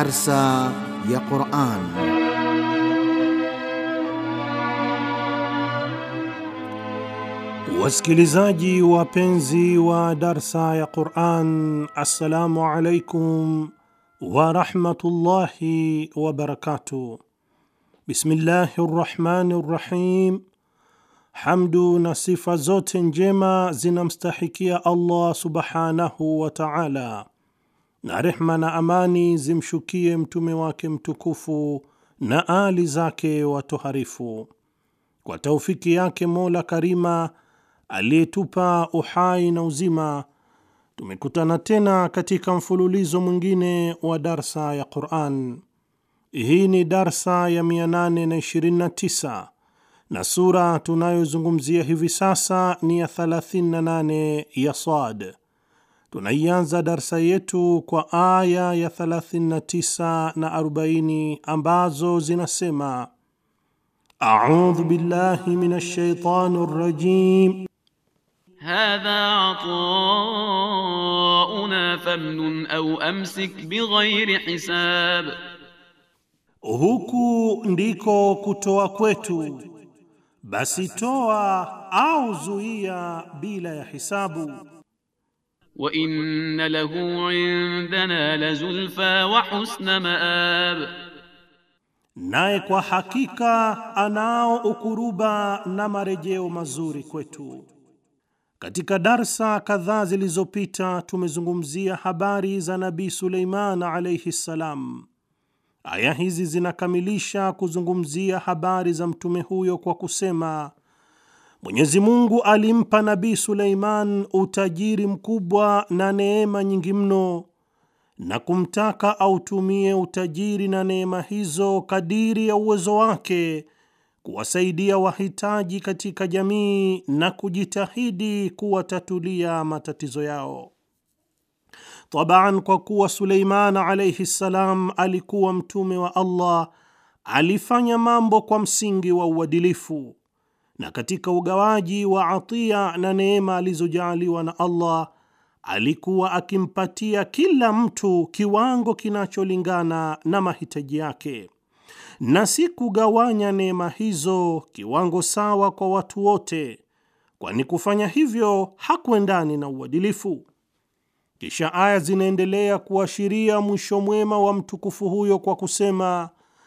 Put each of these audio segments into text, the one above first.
Darsa ya Quran. Wasikilizaji wapenzi wa darsa ya Quran, assalamu alaikum wa rahmatullahi wa barakatuh. Bismillahi rrahmani rrahim. Hamdu na sifa zote njema zinamstahikia Allah subhanahu wa ta'ala, na rehma na amani zimshukie mtume wake mtukufu na ali zake watoharifu. Kwa taufiki yake Mola Karima aliyetupa uhai na uzima, tumekutana tena katika mfululizo mwingine wa darsa ya Quran. Hii ni darsa ya 829 na sura tunayozungumzia hivi sasa ni ya 38 ya Sad. Tunaianza darsa yetu kwa aya ya 39 na 40 ambazo zinasema: audhu billahi minash shaitani rrajim hadha atauna famnun au amsik bighairi hisab, huku ndiko kutoa kwetu, basi toa au zuia bila ya hisabu. wa inna lahu indana lazulfa wa husna maab, naye kwa hakika anao ukuruba na marejeo mazuri kwetu. Katika darsa kadhaa zilizopita tumezungumzia habari za Nabii Suleiman alayhi ssalam. Aya hizi zinakamilisha kuzungumzia habari za mtume huyo kwa kusema Mwenyezi Mungu alimpa Nabii Suleiman utajiri mkubwa na neema nyingi mno na kumtaka autumie utajiri na neema hizo kadiri ya uwezo wake kuwasaidia wahitaji katika jamii na kujitahidi kuwatatulia matatizo yao. Tabaan, kwa kuwa Suleiman alayhi ssalam alikuwa mtume wa Allah, alifanya mambo kwa msingi wa uadilifu, na katika ugawaji wa atia na neema alizojaaliwa na Allah alikuwa akimpatia kila mtu kiwango kinacholingana na mahitaji yake na si kugawanya neema hizo kiwango sawa kwa watu wote, kwani kufanya hivyo hakuendani na uadilifu. Kisha aya zinaendelea kuashiria mwisho mwema wa mtukufu huyo kwa kusema,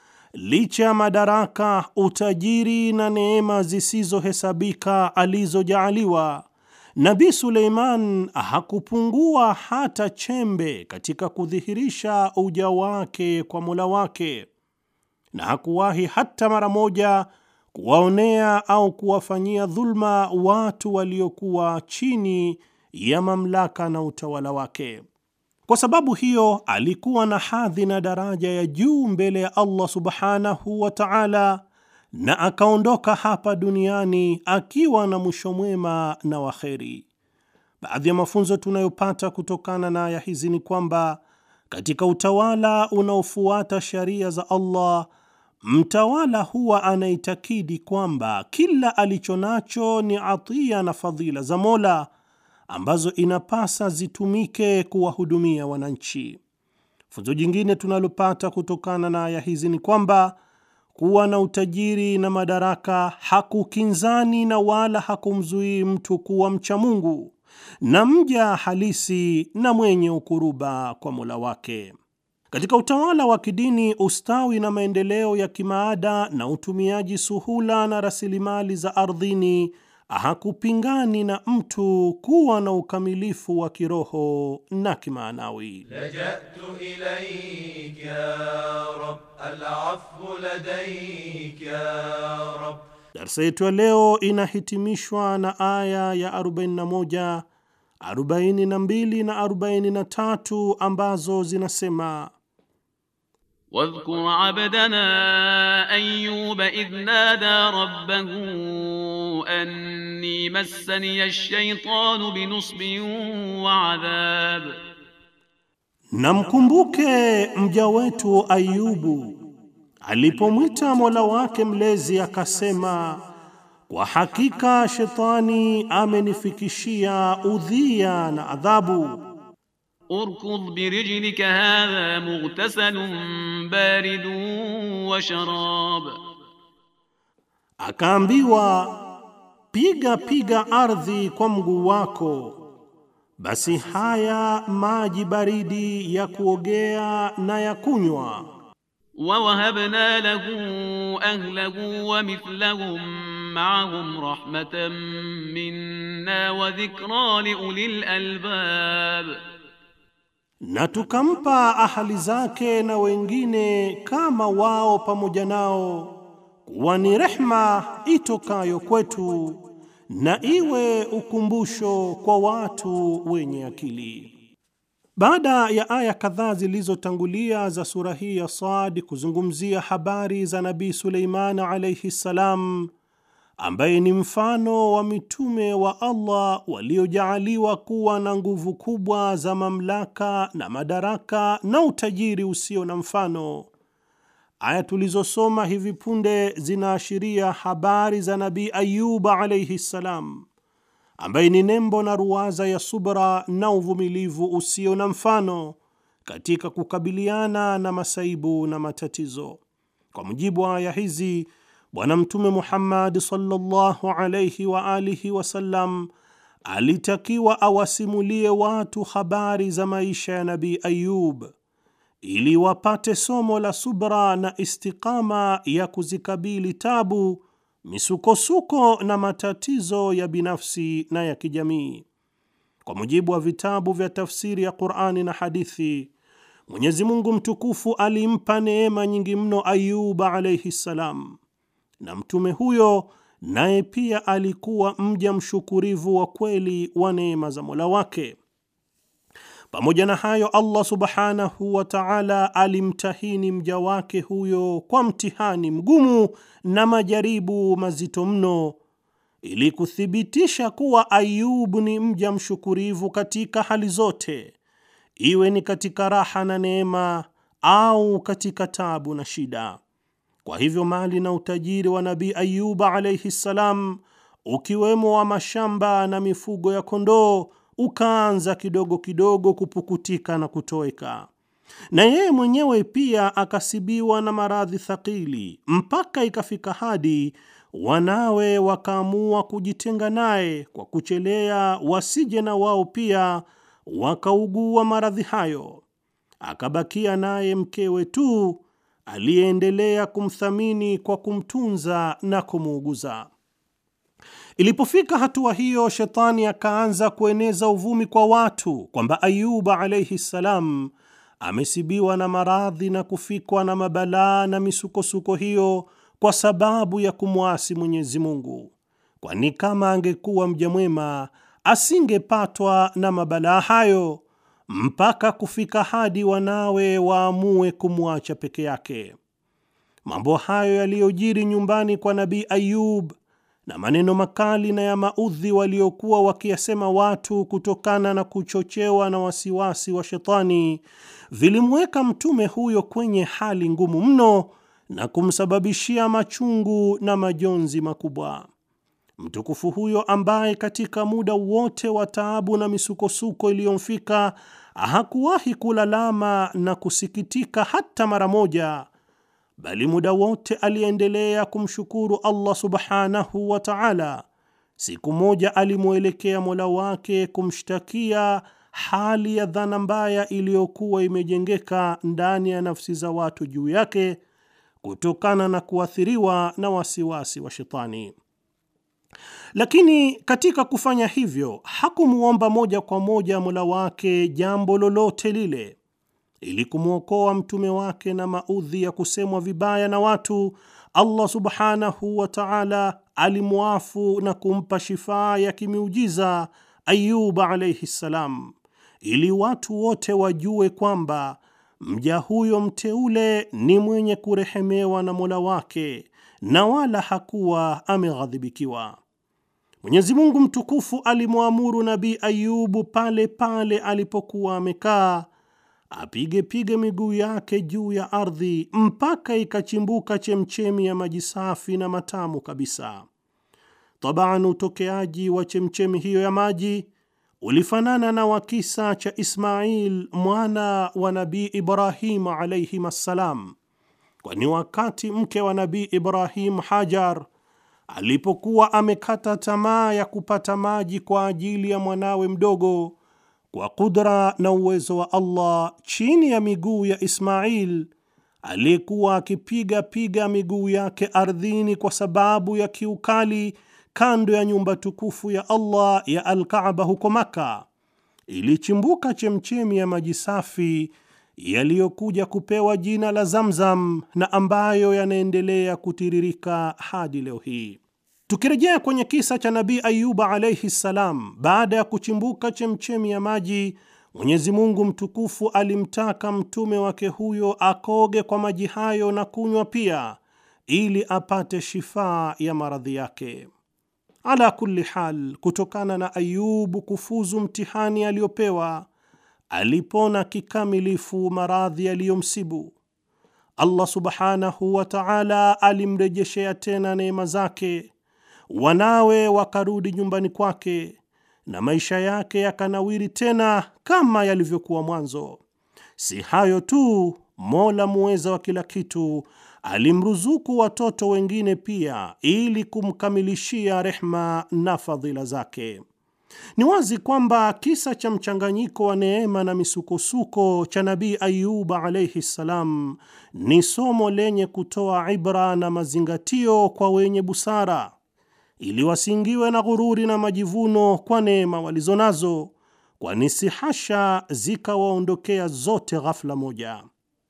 licha ya madaraka, utajiri na neema zisizohesabika alizojaaliwa, Nabii Suleiman hakupungua hata chembe katika kudhihirisha uja wake kwa Mola wake na hakuwahi hata mara moja kuwaonea au kuwafanyia dhulma watu waliokuwa chini ya mamlaka na utawala wake. Kwa sababu hiyo, alikuwa na hadhi na daraja ya juu mbele ya Allah subhanahu wa ta'ala, na akaondoka hapa duniani akiwa na mwisho mwema na waheri. Baadhi ya mafunzo tunayopata kutokana na aya hizi ni kwamba katika utawala unaofuata sharia za Allah mtawala huwa anaitakidi kwamba kila alicho nacho ni atia na fadhila za Mola ambazo inapasa zitumike kuwahudumia wananchi. Funzo jingine tunalopata kutokana na aya hizi ni kwamba kuwa na utajiri na madaraka hakukinzani na wala hakumzuii mtu kuwa mcha Mungu na mja halisi na mwenye ukuruba kwa Mola wake. Katika utawala wa kidini, ustawi na maendeleo ya kimaada na utumiaji suhula na rasilimali za ardhini hakupingani na mtu kuwa na ukamilifu wa kiroho na kimaanawi. لجأت إليك يا رب العفو لديك يا رب Darsa yetu ya leo inahitimishwa na aya ya 41, 42 na 43 ambazo zinasema واذكر عبدنا أيوب إذ نادى ربه أني مسني الشيطان بنصب وعذاب Na mkumbuke mja wetu Ayubu alipomwita Mola wake mlezi akasema, kwa hakika shetani amenifikishia udhia na adhabu. urkudh birijlika hadha mughtasalun baridun wa sharab, Akaambiwa, piga piga ardhi kwa mguu wako, basi haya maji baridi ya kuogea na ya kunywa. wa wahabna lahu ahlahu wa mithlahum ma'ahum rahmatan minna wa dhikra li ulil albab, na tukampa ahali zake na wengine kama wao pamoja nao kuwa ni rehma itokayo kwetu na iwe ukumbusho kwa watu wenye akili. Baada ya aya kadhaa zilizotangulia za sura hii ya Sad kuzungumzia habari za Nabii Suleiman alayhi ssalam, ambaye ni mfano wa mitume wa Allah waliojaaliwa kuwa na nguvu kubwa za mamlaka na madaraka na utajiri usio na mfano. Aya tulizosoma hivi punde zinaashiria habari za Nabii Ayuba alayhi ssalam, ambaye ni nembo na ruwaza ya subra na uvumilivu usio na mfano katika kukabiliana na masaibu na matatizo. Kwa mujibu wa aya hizi, Bwana Mtume Muhammad sallallahu alayhi wa alihi wasallam alitakiwa awasimulie watu habari za maisha ya Nabii Ayub ili wapate somo la subra na istiqama ya kuzikabili tabu, misukosuko na matatizo ya binafsi na ya kijamii. Kwa mujibu wa vitabu vya tafsiri ya Qur'ani na hadithi, Mwenyezi Mungu mtukufu alimpa neema nyingi mno Ayuba alayhi salam, na mtume huyo naye pia alikuwa mja mshukurivu wa kweli wa neema za Mola wake. Pamoja na hayo, Allah subhanahu wa ta'ala alimtahini mja wake huyo kwa mtihani mgumu na majaribu mazito mno, ili kuthibitisha kuwa Ayubu ni mja mshukurivu katika hali zote, iwe ni katika raha na neema au katika tabu na shida. Kwa hivyo mali na utajiri wa Nabii Ayuba alayhi salam, ukiwemo wa mashamba na mifugo ya kondoo ukaanza kidogo kidogo kupukutika na kutoweka, na yeye mwenyewe pia akasibiwa na maradhi thakili, mpaka ikafika hadi wanawe wakaamua kujitenga naye kwa kuchelea wasije na wao pia wakaugua maradhi hayo. Akabakia naye mkewe tu aliyeendelea kumthamini kwa kumtunza na kumuuguza. Ilipofika hatua hiyo, shetani akaanza kueneza uvumi kwa watu kwamba Ayuba alayhi salam amesibiwa na maradhi na kufikwa na mabalaa na misukosuko hiyo kwa sababu ya kumwasi Mwenyezi Mungu, kwani kama angekuwa mja mwema asingepatwa na mabalaa hayo mpaka kufika hadi wanawe waamue kumwacha peke yake. Mambo hayo yaliyojiri nyumbani kwa Nabii Ayub na maneno makali na ya maudhi waliokuwa wakiyasema watu kutokana na kuchochewa na wasiwasi wa shetani vilimweka mtume huyo kwenye hali ngumu mno na kumsababishia machungu na majonzi makubwa. Mtukufu huyo ambaye katika muda wote wa taabu na misukosuko iliyomfika hakuwahi kulalama na kusikitika hata mara moja, bali muda wote aliendelea kumshukuru Allah subhanahu wa ta'ala. Siku moja alimwelekea Mola wake kumshtakia hali ya dhana mbaya iliyokuwa imejengeka ndani ya nafsi za watu juu yake kutokana na kuathiriwa na wasiwasi wa shetani. Lakini katika kufanya hivyo hakumwomba moja kwa moja Mola wake jambo lolote lile. Ili kumwokoa mtume wake na maudhi ya kusemwa vibaya na watu, Allah subhanahu wa ta'ala alimwafu na kumpa shifaa ya kimiujiza Ayuba alayhi salam, ili watu wote wajue kwamba mja huyo mteule ni mwenye kurehemewa na Mola wake na wala hakuwa ameghadhibikiwa. Mwenyezi Mungu mtukufu alimwamuru Nabii Ayubu pale pale alipokuwa amekaa apige pige miguu yake juu ya ardhi mpaka ikachimbuka chemchemi ya maji safi na matamu kabisa. Tabaan, utokeaji wa chemchemi hiyo ya maji ulifanana na wa kisa cha Ismail mwana wa Nabii Ibrahim alayhim assalam, kwani wakati mke wa Nabii Ibrahim Hajar alipokuwa amekata tamaa ya kupata maji kwa ajili ya mwanawe mdogo, kwa kudra na uwezo wa Allah, chini ya miguu ya Ismail aliyekuwa akipiga piga miguu yake ardhini kwa sababu ya kiukali kando ya nyumba tukufu ya Allah ya Al-Kaaba huko Maka, ilichimbuka chemchemi ya maji safi yaliyokuja kupewa jina la Zamzam na ambayo yanaendelea kutiririka hadi leo hii. Tukirejea kwenye kisa cha Nabii Ayuba alayhi ssalam, baada ya kuchimbuka chemchemi ya maji, Mwenyezi Mungu mtukufu alimtaka mtume wake huyo akoge kwa maji hayo na kunywa pia, ili apate shifaa ya maradhi yake. Ala kulli hal, kutokana na Ayubu kufuzu mtihani aliyopewa, alipona kikamilifu maradhi yaliyomsibu. Allah subhanahu wa ta'ala alimrejeshea tena neema zake, wanawe wakarudi nyumbani kwake na maisha yake yakanawiri tena kama yalivyokuwa mwanzo. Si hayo tu, Mola muweza wa kila kitu alimruzuku watoto wengine pia ili kumkamilishia rehma na fadhila zake. Ni wazi kwamba kisa cha mchanganyiko wa neema na misukosuko cha Nabii Ayuba alayhi ssalam ni somo lenye kutoa ibra na mazingatio kwa wenye busara ili wasiingiwe na ghururi na majivuno kwa neema walizo nazo, kwani si hasha zikawaondokea zote ghafla moja.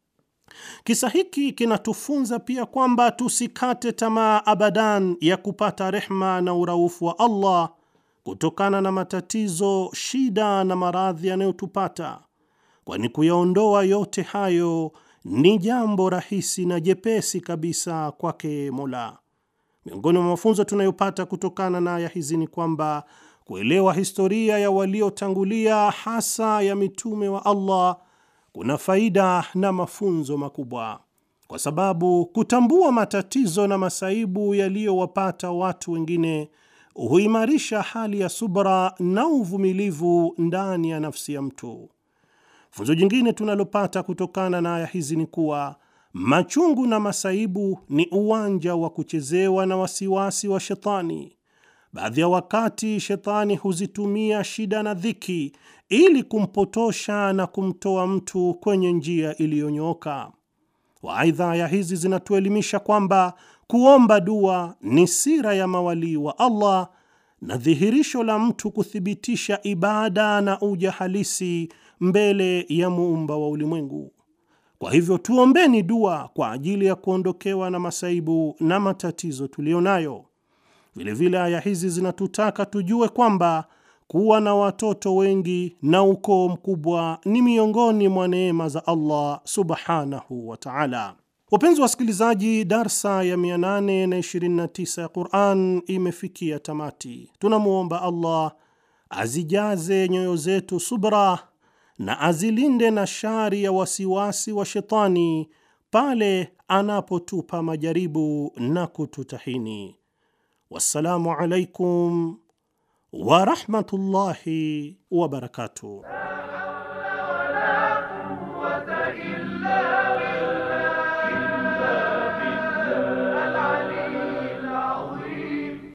Kisa hiki kinatufunza pia kwamba tusikate tamaa abadan ya kupata rehma na uraufu wa Allah kutokana na matatizo, shida na maradhi yanayotupata, kwani kuyaondoa yote hayo ni jambo rahisi na jepesi kabisa kwake Mola. Miongoni mwa mafunzo tunayopata kutokana na aya hizi ni kwamba kuelewa historia ya waliotangulia hasa ya mitume wa Allah kuna faida na mafunzo makubwa, kwa sababu kutambua matatizo na masaibu yaliyowapata watu wengine huimarisha hali ya subra na uvumilivu ndani ya nafsi ya mtu. Funzo jingine tunalopata kutokana na aya hizi ni kuwa machungu na masaibu ni uwanja wa kuchezewa na wasiwasi wa shetani. Baadhi ya wakati shetani huzitumia shida na dhiki ili kumpotosha na kumtoa mtu kwenye njia iliyonyooka. Waaidha, aya hizi zinatuelimisha kwamba kuomba dua ni sira ya mawalii wa Allah na dhihirisho la mtu kuthibitisha ibada na uja halisi mbele ya muumba wa ulimwengu. Kwa hivyo tuombeni dua kwa ajili ya kuondokewa na masaibu na matatizo tuliyo nayo. Vilevile aya hizi zinatutaka tujue kwamba kuwa na watoto wengi na ukoo mkubwa ni miongoni mwa neema za Allah subhanahu wa ta'ala. Wapenzi wasikilizaji, darsa ya 829 ya Qur'an imefikia tamati. Tunamwomba Allah azijaze nyoyo zetu subra na azilinde na shari ya wasiwasi wa shetani pale anapotupa majaribu na kututahini. Wassalamu alaikum wa rahmatullahi wa barakatuh.